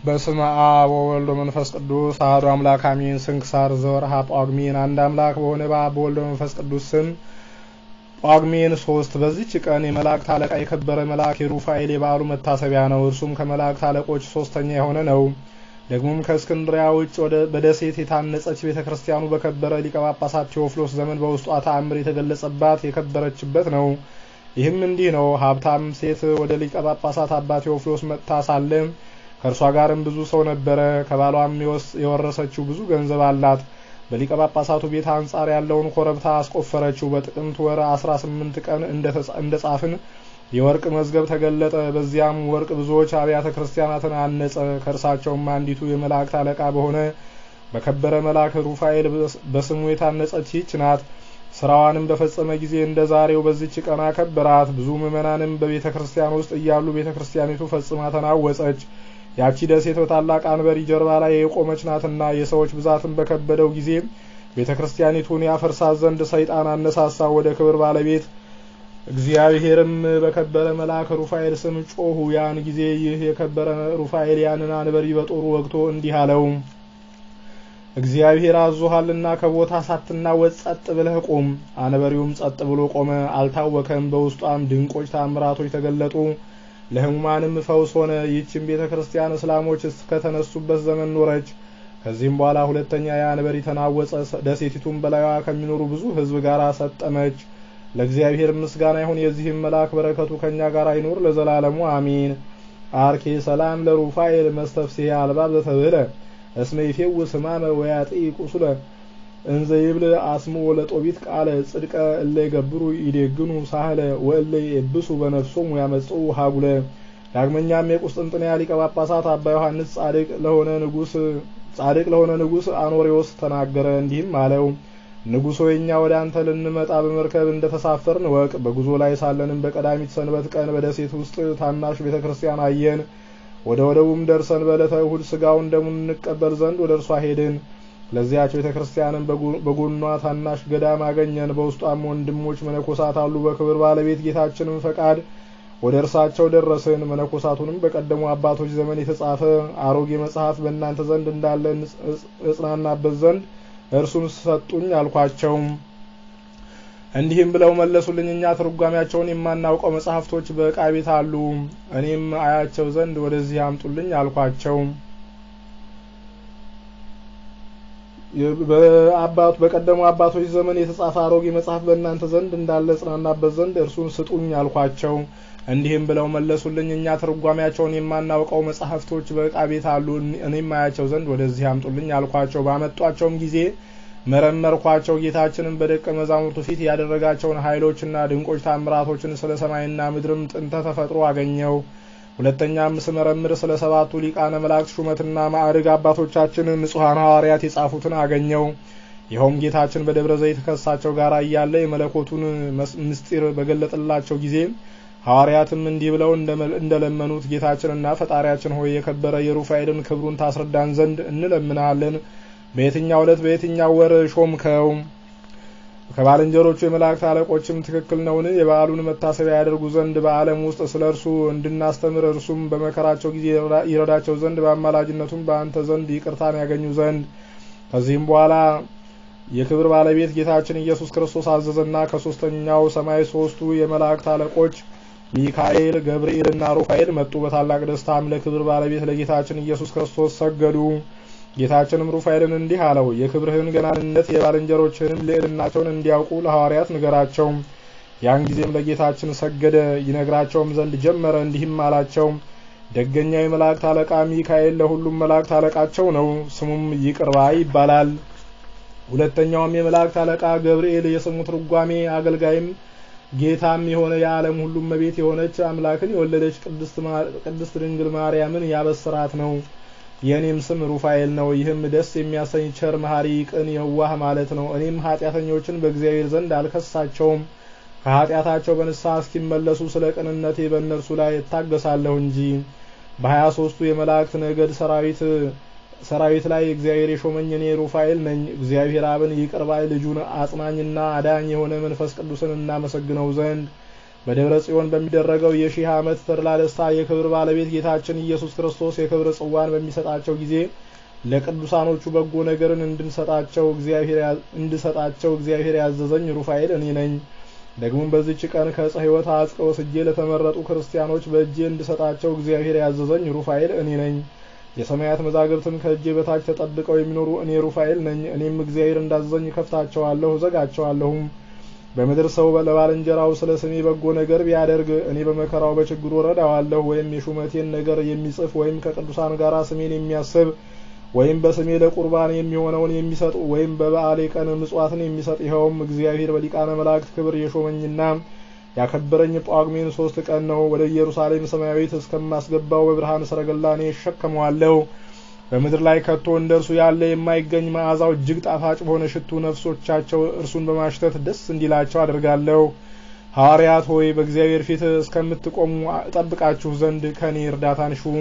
በስመ አብ ወወልድ ወመንፈስ ቅዱስ አሐዱ አምላክ አሜን። ስንክሳር ዘወርኀ ጳጉሜን። አንድ አምላክ በሆነ በአብ በወልድ በመንፈስ ቅዱስ ስም ጳጉሜን ሶስት በዚች ቀን የመላእክት አለቃ የከበረ መልአክ የሩፋኤል የበዓሉ መታሰቢያ ነው። እርሱም ከመላእክት አለቆች ሶስተኛ የሆነ ነው። ደግሞም ከእስክንድሪያ ውጭ ወደ በደሴት የታነጸች ቤተ ክርስቲያኑ በከበረ ሊቀ ጳጳሳት ቴዎፍሎስ ዘመን በውስጧ ተአምር የተገለጸባት የከበረችበት ነው። ይህም እንዲህ ነው። ሀብታም ሴት ወደ ሊቀ ጳጳሳት አባ ቴዎፍሎስ መጥታ ሳለ ከእርሷ ጋርም ብዙ ሰው ነበረ። ከባሏም የወረሰችው ብዙ ገንዘብ አላት። በሊቀ ጳጳሳቱ ቤት አንጻር ያለውን ኮረብታ አስቆፈረችው። በጥቅምት ወር አስራ ስምንት ቀን እንደ ጻፍን የወርቅ መዝገብ ተገለጠ። በዚያም ወርቅ ብዙዎች አብያተ ክርስቲያናትን አነጸ። ከእርሳቸውም አንዲቱ የመላእክት አለቃ በሆነ በከበረ መልአክ ሩፋኤል በስሙ የታነጸች ይች ናት። ስራዋንም በፈጸመ ጊዜ እንደ ዛሬው በዚች ቀን አከበራት። ብዙ ምዕመናንም በቤተ ክርስቲያን ውስጥ እያሉ ቤተ ክርስቲያኒቱ ፈጽማ ተናወጸች። ያቺ ደሴት በታላቅ አንበሪ ጀርባ ላይ የቆመች ናትና የሰዎች ብዛትን በከበደው ጊዜ ቤተ ክርስቲያኒቱን ያፈርሳት ዘንድ ሰይጣን አነሳሳ። ወደ ክብር ባለቤት እግዚአብሔርም በከበረ መልአክ ሩፋኤል ስም ጮሁ። ያን ጊዜ ይህ የከበረ ሩፋኤል ያንን አንበሪ በጦሩ ወግቶ እንዲህ አለው፣ እግዚአብሔር አዞሃልና ከቦታ ሳትናወጥ ጸጥ ብለህ ቁም። አንበሪውም ጸጥ ብሎ ቆመ፣ አልታወከም። በውስጧም ድንቆች ታምራቶች ተገለጡ። ለሕሙማንም ፈውስ ሆነ። ይህችም ቤተ ክርስቲያን እስላሞች እስከተነሱበት ዘመን ኖረች። ከዚህም በኋላ ሁለተኛ የአንበሪ ተናወጸ። ደሴቲቱም በላይዋ ከሚኖሩ ብዙ ሕዝብ ጋር ሰጠመች። ለእግዚአብሔር ምስጋና ይሁን። የዚህም መልአክ በረከቱ ከኛ ጋር አይኖር ለዘላለሙ አሚን። አርኬ ሰላም ለሩፋኤል መስተፍስሄ አልባብ ዘተብህለ እስመ ይፌውስ ሕማመ ወያጢ ቁስለ እንዘ ይብል አስሙ ለጦቢት ቃለ ጽድቀ እለ ይገብሩ ይዴግኑ ሳህለ ወእለ የብሱ በነፍሶሙ ያመጽኡ ሀጉለ። ዳግመኛም የቁስጥንጥንያ ሊቀ ጳጳሳት አባ ዮሐንስ ጻድቅ ለሆነ ንጉስ ጻድቅ ለሆነ ንጉስ አኖሬዎስ ተናገረ። እንዲህም አለው ንጉሶ የኛ ወደ አንተ ልንመጣ በመርከብ እንደተሳፈርን ወቅ። በጉዞ ላይ ሳለንም በቀዳሚት ሰንበት ቀን በደሴት ውስጥ ታናሽ ቤተ ክርስቲያን አየን። ወደ ወደቡም ደርሰን በዕለተ እሁድ ስጋውን ደሙን እንቀበል ዘንድ ወደ እርሷ ሄድን። ለዚያች ቤተ ክርስቲያንም በጎኗ ታናሽ ገዳም አገኘን። በውስጧም ወንድሞች መነኮሳት አሉ። በክብር ባለቤት ጌታችንም ፈቃድ ወደ እርሳቸው ደረስን። መነኮሳቱንም በቀደሙ አባቶች ዘመን የተጻፈ አሮጌ መጽሐፍ በእናንተ ዘንድ እንዳለ እጽናናበት ዘንድ እርሱን ሰጡኝ አልኳቸው። እንዲህም ብለው መለሱልኝ፣ እኛ ትርጓሜያቸውን የማናውቀው መጽሐፍቶች በዕቃ ቤት አሉ። እኔም አያቸው ዘንድ ወደዚህ አምጡልኝ አልኳቸው። በአባቱ በቀደሙ አባቶች ዘመን የተጻፈ አሮጌ መጽሐፍ በእናንተ ዘንድ እንዳለ ጽናናበት ዘንድ እርሱን ስጡኝ አልኳቸው። እንዲህም ብለው መለሱልኝ እኛ ትርጓሜያቸውን የማናውቀው መጽሐፍቶች በዕቃ ቤት አሉ። እኔም አያቸው ዘንድ ወደዚህ አምጡልኝ አልኳቸው። ባመጧቸውም ጊዜ መረመርኳቸው። ጌታችንም በደቀ መዛሙርቱ ፊት ያደረጋቸውን ኃይሎችና ድንቆች ታምራቶችን ስለ ሰማይና ምድርም ጥንተ ተፈጥሮ አገኘው። ሁለተኛም ስመረምር ስለ ሰባቱ ሊቃነ መላእክት ሹመትና ማዕርግ አባቶቻችን ንጹሐን ሐዋርያት የጻፉትን አገኘው። ይኸውም ጌታችን በደብረ ዘይት ከሳቸው ጋር እያለ የመለኮቱን ምስጢር በገለጠላቸው ጊዜ ሐዋርያትም እንዲህ ብለው እንደለመኑት ጌታችንና ፈጣሪያችን ሆይ የከበረ የሩፋኤልን ክብሩን ታስረዳን ዘንድ እንለምናለን። በየትኛው ዕለት በየትኛው ወር ሾምከው? ከባልንጀሮቹ የመላእክት አለቆችም ትክክል ነውን? የበዓሉን መታሰቢያ ያደርጉ ዘንድ በዓለም ውስጥ ስለ እርሱ እንድናስተምር እርሱም በመከራቸው ጊዜ ይረዳቸው ዘንድ በአማላጅነቱም በአንተ ዘንድ ይቅርታን ያገኙ ዘንድ። ከዚህም በኋላ የክብር ባለቤት ጌታችን ኢየሱስ ክርስቶስ አዘዘና ከሶስተኛው ሰማይ ሶስቱ የመላእክት አለቆች ሚካኤል፣ ገብርኤል እና ሩፋኤል መጡ። በታላቅ ደስታም ለክብር ባለቤት ለጌታችን ኢየሱስ ክርስቶስ ሰገዱ። ጌታችንም ሩፋኤልን እንዲህ አለው፣ የክብርህን ገናንነት የባልንጀሮችህንም ልዕልናቸውን እንዲያውቁ ለሐዋርያት ንገራቸው። ያን ጊዜም ለጌታችን ሰገደ። ይነግራቸውም ዘንድ ጀመረ። እንዲህም አላቸው፣ ደገኛው የመላእክት አለቃ ሚካኤል ለሁሉም መላእክት አለቃቸው ነው። ስሙም ይቅር ባይ ይባላል። ሁለተኛውም የመላእክት አለቃ ገብርኤል የስሙ ትርጓሜ አገልጋይም ጌታም የሆነ የዓለም ሁሉም መቤት የሆነች አምላክን የወለደች ቅድስት ድንግል ማርያምን ያበስራት ነው። የእኔም ስም ሩፋኤል ነው። ይህም ደስ የሚያሰኝ ቸር፣ መሐሪ፣ ቅን፣ የዋህ ማለት ነው። እኔም ኃጢአተኞችን በእግዚአብሔር ዘንድ አልከሳቸውም ከኃጢአታቸው በንስሐ እስኪመለሱ ስለ ቅንነቴ በእነርሱ ላይ እታገሳለሁ እንጂ። በሀያ ሶስቱ የመላእክት ነገድ ሰራዊት ሰራዊት ላይ እግዚአብሔር የሾመኝ እኔ ሩፋኤል ነኝ። እግዚአብሔር አብን ይቅር ባይ ልጁን አጽናኝና አዳኝ የሆነ መንፈስ ቅዱስን እናመሰግነው ዘንድ በደብረ ጽዮን በሚደረገው የሺህ ዓመት ተድላ ደስታ የክብር ባለቤት ጌታችን ኢየሱስ ክርስቶስ የክብር ጽዋን በሚሰጣቸው ጊዜ ለቅዱሳኖቹ በጎ ነገርን እንድንሰጣቸው እግዚአብሔር እንድሰጣቸው እግዚአብሔር ያዘዘኝ ሩፋኤል እኔ ነኝ። ደግሞም በዚች ቀን ከዕፀ ሕይወት አጽቀ ወስጄ ለተመረጡ ክርስቲያኖች በእጄ እንድሰጣቸው እግዚአብሔር ያዘዘኝ ሩፋኤል እኔ ነኝ። የሰማያት መዛግብትም ከእጄ በታች ተጠብቀው የሚኖሩ እኔ ሩፋኤል ነኝ። እኔም እግዚአብሔር እንዳዘዘኝ ከፍታቸዋለሁ፣ እዘጋቸዋለሁም። በምድር ሰው ለባልንጀራው ስለ ስሜ በጎ ነገር ቢያደርግ እኔ በመከራው በችግሩ ረዳዋለሁ። ወይም የሹመቴን ነገር የሚጽፍ ወይም ከቅዱሳን ጋር ስሜን የሚያስብ ወይም በስሜ ለቁርባን የሚሆነውን የሚሰጥ ወይም በበዓሌ ቀን ምጽዋትን የሚሰጥ ይኸውም እግዚአብሔር በሊቃነ መላእክት ክብር የሾመኝና ያከበረኝ ጳጉሜን ሶስት ቀን ነው። ወደ ኢየሩሳሌም ሰማያዊት እስከማስገባው በብርሃን ሰረገላ እኔ እሸከመዋለሁ። በምድር ላይ ከቶ እንደ እርሱ ያለ የማይገኝ መዓዛው እጅግ ጣፋጭ በሆነ ሽቱ ነፍሶቻቸው እርሱን በማሽተት ደስ እንዲላቸው አድርጋለሁ። ሐዋርያት ሆይ በእግዚአብሔር ፊት እስከምትቆሙ እጠብቃችሁ ዘንድ ከእኔ እርዳታን ሹ።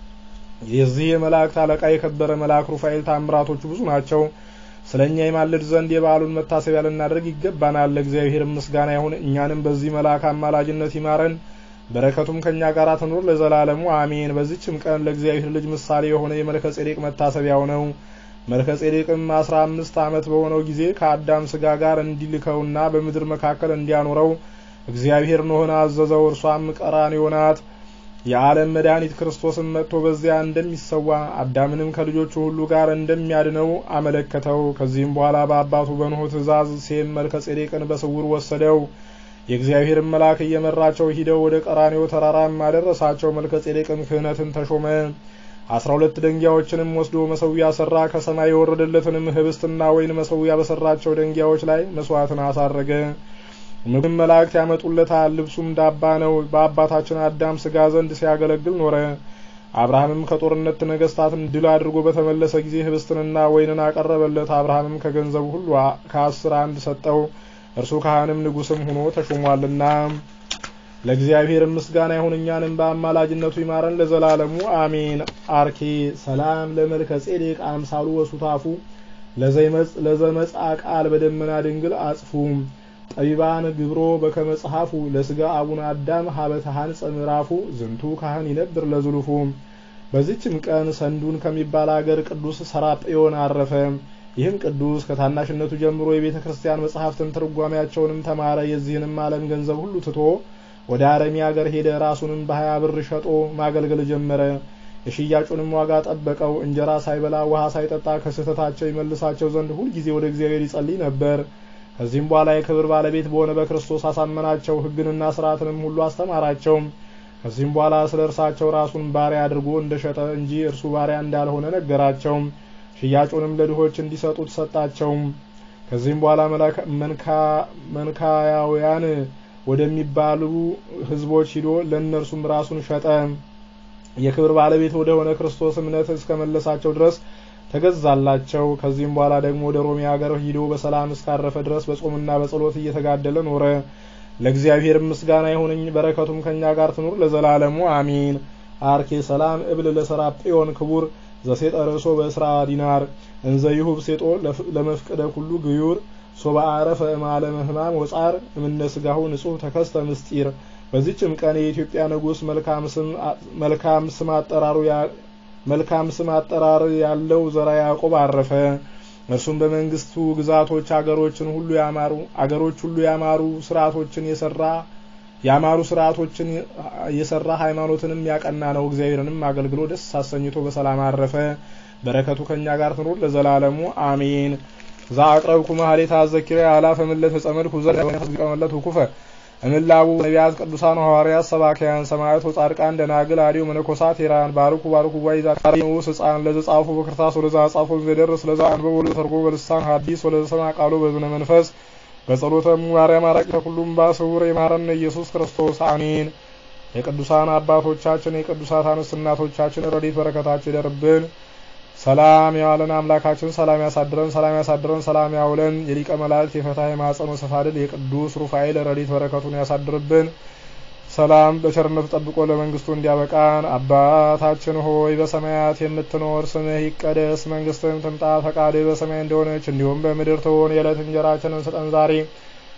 የዚህ የመላእክት አለቃ የከበረ መልአክ ሩፋኤል ታምራቶቹ ብዙ ናቸው። ስለ እኛ የማልድ ዘንድ የበዓሉን መታሰቢያ ልናደርግ ይገባናል። ለእግዚአብሔር ምስጋና ይሁን። እኛንም በዚህ መልአክ አማላጅነት ይማረን፣ በረከቱም ከእኛ ጋር ትኑር ለዘላለሙ አሜን። በዚችም ቀን ለእግዚአብሔር ልጅ ምሳሌ የሆነ የመልከ ጼዴቅ መታሰቢያው ነው። መልከ ጼዴቅም አስራ አምስት ዓመት በሆነው ጊዜ ከአዳም ስጋ ጋር እንዲልከውና በምድር መካከል እንዲያኖረው እግዚአብሔር ኖኅን አዘዘው። እርሷም ቀራንዮ ናት። የዓለም መድኃኒት ክርስቶስን መጥቶ በዚያ እንደሚሰዋ አዳምንም ከልጆቹ ሁሉ ጋር እንደሚያድነው አመለከተው። ከዚህም በኋላ በአባቱ በኖኅ ትእዛዝ ሴም መልከ ጼዴቅን በስውር ወሰደው። የእግዚአብሔርን መልአክ እየመራቸው ሂደው ወደ ቀራንዮ ተራራም አደረሳቸው። መልከ ጼዴቅም ክህነትን ተሾመ። አስራ ሁለት ደንጊያዎችንም ወስዶ መሰዊያ ሰራ። ከሰማይ የወረደለትንም ህብስትና ወይን መሰዊያ በሰራቸው ደንጊያዎች ላይ መስዋዕትን አሳረገ። ምግብ መላእክት ያመጡለታል። ልብሱም ዳባ ነው። በአባታችን አዳም ስጋ ዘንድ ሲያገለግል ኖረ። አብርሃምም ከጦርነት ነገስታትን ድል አድርጎ በተመለሰ ጊዜ ህብስትንና ወይንን አቀረበለት። አብርሃምም ከገንዘቡ ሁሉ ከአስር አንድ ሰጠው። እርሱ ካህንም ንጉስም ሆኖ ተሾሟልና። ለእግዚአብሔር ምስጋና ይሁን፣ እኛንም በአማላጅነቱ ይማረን ለዘላለሙ አሜን። አርኬ ሰላም ለመልከ ጼዴቅ አምሳሉ ወሱታፉ ለዘመጻ ቃል በደመና ድንግል አጽፉ ጠቢባን ግብሮ በከመጽሐፉ ለስጋ አቡነ አዳም ሀበተ ሀንጸ ምዕራፉ ዝንቱ ካህን ይነብር ለዝሉፉ። በዚችም ቀን ሰንዱን ከሚባል አገር ቅዱስ ሰራጵዮን አረፈ። ይህም ቅዱስ ከታናሽነቱ ጀምሮ የቤተ ክርስቲያን መጽሐፍትን ትርጓሜያቸውንም ተማረ። የዚህንም ዓለም ገንዘብ ሁሉ ትቶ ወደ አረሚ አገር ሄደ። ራሱንም በሀያ ብር ሸጦ ማገልገል ጀመረ። የሽያጩንም ዋጋ ጠበቀው። እንጀራ ሳይበላ ውሃ ሳይጠጣ ከስህተታቸው ይመልሳቸው ዘንድ ሁልጊዜ ወደ እግዚአብሔር ይጸልይ ነበር። ከዚህም በኋላ የክብር ባለቤት በሆነ በክርስቶስ አሳመናቸው። ሕግንና ስርዓትንም ሁሉ አስተማራቸው። ከዚህም በኋላ ስለ እርሳቸው ራሱን ባሪያ አድርጎ እንደሸጠ እንጂ እርሱ ባሪያ እንዳልሆነ ነገራቸው። ሽያጩንም ለድሆች እንዲሰጡት ሰጣቸው። ከዚህም በኋላ መንካያውያን ወደሚባሉ ሕዝቦች ሂዶ ለእነርሱም ራሱን ሸጠ። የክብር ባለቤት ወደ ሆነ ክርስቶስ እምነት እስከመለሳቸው ድረስ ተገዛላቸው። ከዚህም በኋላ ደግሞ ወደ ሮሜ ሀገር ሂዶ በሰላም እስካረፈ ድረስ በጾምና በጸሎት እየተጋደለ ኖረ። ለእግዚአብሔር ምስጋና ይሁንኝ፣ በረከቱም ከኛ ጋር ትኑር ለዘላለሙ አሚን። አርኬ ሰላም እብል ለሰራጵዮን ክቡር ዘሴጠ ርእሶ በእስራ ዲናር እንዘ ይሁብ ሴጦ ለመፍቅደ ኩሉ ግዩር ሶባ አረፈ እማለመ ህማም ወጻር እምነ ስጋሁ ንጹህ ተከስተ ምስጢር። በዚችም ቀን የኢትዮጵያ ንጉሥ መልካም ስም አጠራሩ መልካም ስም አጠራር ያለው ዘራ ያዕቆብ አረፈ። እርሱም በመንግስቱ ግዛቶች አገሮችን ሁሉ ያማሩ አገሮች ሁሉ ያማሩ ስርዓቶችን የሰራ ያማሩ ስርዓቶችን የሰራ ሃይማኖትንም ያቀና ነው። እግዚአብሔርንም አገልግሎ ደስ አሰኝቶ በሰላም አረፈ። በረከቱ ከኛ ጋር ትኑር ለዘላለሙ አሜን። ዛ አቅረብኩ ማህሌት አዘኪረ አላፈ ምለት ጸመድኩ ዘቀመለት ኩፈ እምላቡ ነቢያት ቅዱሳን ሐዋርያት ሰባኪያን ሰማዕት ወጻድቃን ደናግል አዲው መነኮሳት ሄራን ባርኩ ባርኩ ጓይ ዛካሪውስ ህፃን ለዘ ጻፉ በክርታስ ወለዛ ጻፉ ዘደርስ ለዛ አንበብ ወለዘ ተርጎ በልሳን ሐዲስ ወለዘ ሰማ ቃሉ በዝነ መንፈስ በጸሎተ ማርያም አራቂ ሁሉም ባስውር የማረን ኢየሱስ ክርስቶስ አሜን። የቅዱሳን አባቶቻችን የቅዱሳት አንስት እናቶቻችን ረድኤት በረከታቸው ይደርብን። ሰላም ያዋለን አምላካችን ሰላም ያሳድረን፣ ሰላም ያሳድረን፣ ሰላም ያውለን። የሊቀ መላእክት የፈትሐ የማኅፀን ወሰፋድል የቅዱስ ሩፋኤል ረድኤት በረከቱን ያሳድርብን። ሰላም በቸርነቱ ጠብቆ ለመንግስቱ እንዲያበቃን። አባታችን ሆይ በሰማያት የምትኖር ስምህ ይቀደስ፣ መንግስትህም ትምጣ፣ ፈቃድህ በሰማይ እንደሆነች እንዲሁም በምድር ትሁን። የዕለት እንጀራችንን ስጠን ዛሬ፣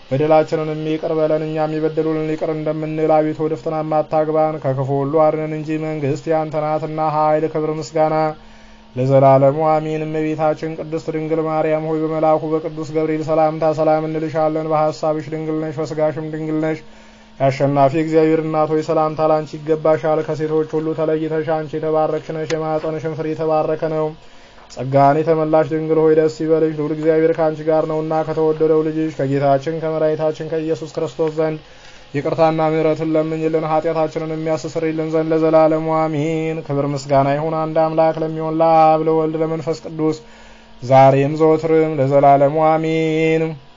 በደላችንን ይቅር በለን እኛም የበደሉንን ይቅር እንደምንል። አቤቱ ወደ ፈተናም አታግባን ከክፉ ሁሉ አድነን እንጂ መንግስት ያንተ ናትና ኃይል፣ ክብር፣ ምስጋና ለዘላለሙ አሜን። እመቤታችን ቅድስት ድንግል ማርያም ሆይ በመልአኩ በቅዱስ ገብርኤል ሰላምታ ሰላም እንልሻለን። በሐሳብሽ ድንግል ነሽ፣ በስጋሽም ድንግል ነሽ። የአሸናፊ እግዚአብሔር እናት ሆይ ሰላምታ ላንቺ ይገባሻል። ከሴቶች ሁሉ ተለይተሽ አንቺ የተባረክሽ ነሽ፣ የማኅፀንሽም ፍሬ የተባረከ ነው። ጸጋን የተመላሽ ድንግል ሆይ ደስ ይበልሽ፣ ልዑል እግዚአብሔር ከአንቺ ጋር ነውና ከተወደደው ልጅሽ ከጌታችን ከመድኃኒታችን ከኢየሱስ ክርስቶስ ዘንድ ይቅርታና ምሕረትን ለምኝልን ኃጢአታችንን የሚያስተሰርይልን ዘንድ ለዘላለሙ አሜን። ክብር ምስጋና ይሁን አንድ አምላክ ለሚሆን ለአብ ለወልድ ለመንፈስ ቅዱስ ዛሬም ዘወትርም ለዘላለሙ አሜን።